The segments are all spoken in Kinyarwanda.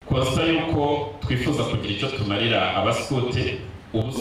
twavuga yuko twifuza kugira icyo tumarira abasikote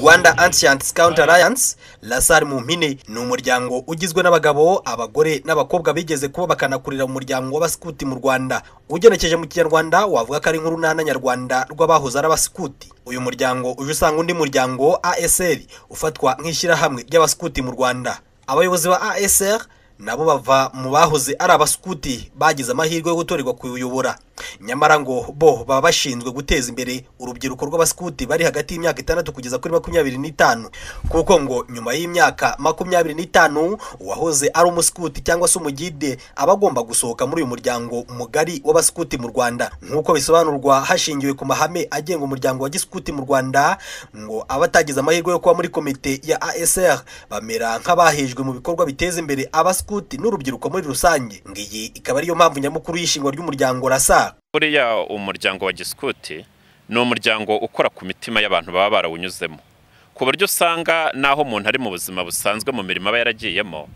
rwanda ancient scout alliance rasari mu mpine ni umuryango ugizwe n'abagabo abagore n'abakobwa bigeze kuba bakanakurira umuryango w'abasikuti mu rwanda ugenekeje mu kinyarwanda wavuga ko ari nk'urunana nyarwanda rw'abahoze ari abasikuti uyu muryango uje usanga undi muryango asr ufatwa nk'ishyirahamwe ry'abasikuti mu rwanda abayobozi ba asr nabo bava mu bahoze ari abasikuti bagize amahirwe yo gutorerwa kuyobora nyamara ngo bo baba bashinzwe guteza imbere urubyiruko rw'abasikuti bari hagati y'imyaka itandatu kugeza kuri makumyabiri n'itanu kuko ngo nyuma y'imyaka makumyabiri n'itanu uwahoze ari umusikuti cyangwa se umugide aba agomba gusohoka muri uyu muryango mugari w'abasikuti mu rwanda nk'uko bisobanurwa hashingiwe ku mahame agenga umuryango wa gisikuti mu rwanda ngo aba atagize amahirwe yo kuba muri komite ya asr bamera nk'abahejwe mu bikorwa biteza imbere abasikuti n'urubyiruko muri rusange ngo iyi ikaba ariyo mpamvu nyamukuru y'ishingwa ry'umuryango rasa buriya umuryango wa gisikuti ni umuryango ukora ku mitima y'abantu baba barawunyuzemo ku buryo usanga n'aho umuntu ari mu buzima busanzwe mu mirimo aba yaragiyemo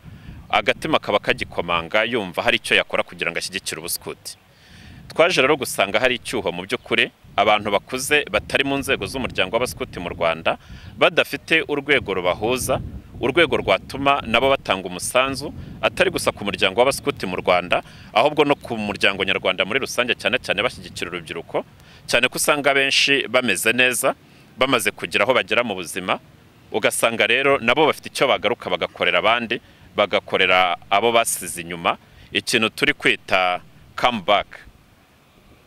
agatima kaba kagikomanga yumva hari icyo yakora kugira ngo ashyigikire ubusikuti twaje rero gusanga hari icyuho mu by'ukuri abantu bakuze batari mu nzego z'umuryango w'abasikuti mu rwanda badafite urwego rubahuza urwego rwatuma nabo batanga umusanzu atari gusa ku muryango w'abasikuti mu rwanda ahubwo no ku muryango nyarwanda muri rusange cyane cyane bashyigikira urubyiruko cyane ko usanga benshi bameze neza bamaze kugira aho bagera mu buzima ugasanga rero nabo bafite icyo bagaruka bagakorera abandi bagakorera abo basize inyuma ikintu turi kwita kamubaka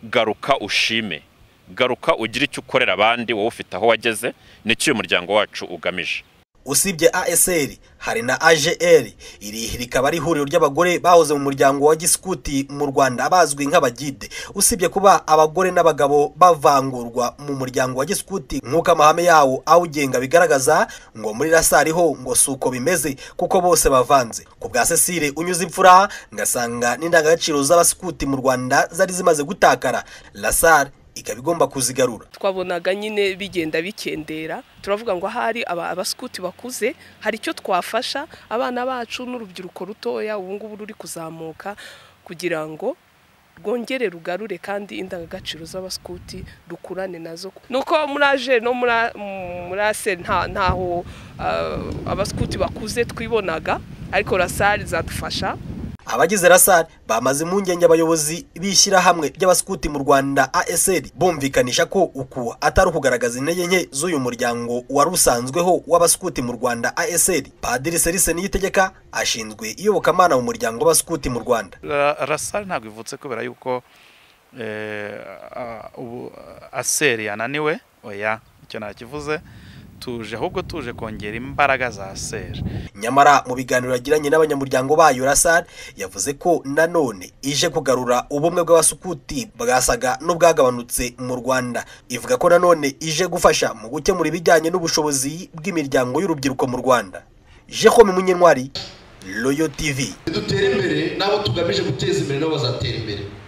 garuka ushime garuka ugire icyo ukorera abandi wowe ufite aho wageze nicyo uyu muryango wacu ugamije usibye asr hari na agr iri rikaba ari ihuriro ry'abagore bahoze mu muryango wa gisikuti mu rwanda bazwi nk'abagide usibye kuba abagore n'abagabo bavangurwa mu muryango wa gisikuti nk'uko amahame yawo awugenga bigaragaza ngo muri rasari ho ngo si uko bimeze kuko bose bavanze ku bwa cecile unyuze imfura ngasanga n'indangagaciro z'abasikuti mu rwanda zari zimaze gutakara rasari ikaba igomba kuzigarura twabonaga nyine bigenda bikendera turavuga ngo ahari abasikuti bakuze hari icyo twafasha abana bacu n'urubyiruko rutoya ubu ngubu ruri kuzamuka kugira ngo rwongere rugarure kandi indangagaciro z'abasikuti dukurane nazo nuko muri aje no muri ase ntaho abasikuti bakuze twibonaga ariko rasari zadufasha abagize rasari bamaze impungenge abayobozi b'ishyirahamwe ry'abasikuti mu rwanda asr bumvikanisha ko uku atari ukugaragaza intege nke z'uyu muryango wari usanzweho w'abasikuti mu rwanda asr padiri serise niyitegeka ashinzwe iyobokamana mu muryango w'abasikuti mu rwanda rasari ntabwo ivutse kubera yuko ubu aseri yananiwe oya icyo ntakivuze tuje ahubwo tuje kongera imbaraga za seri nyamara mu biganiro yagiranye n'abanyamuryango bayo rasari yavuze ko nanone ije kugarura ubumwe bw'abasukuti bwasaga n'ubwagabanutse mu rwanda ivuga ko nanone ije gufasha mu gukemura ibijyanye n'ubushobozi bw'imiryango y'urubyiruko mu rwanda jehome munyentwari royo tivi dutere imbere nabo tugamije guteza imbere nabo bazatera imbere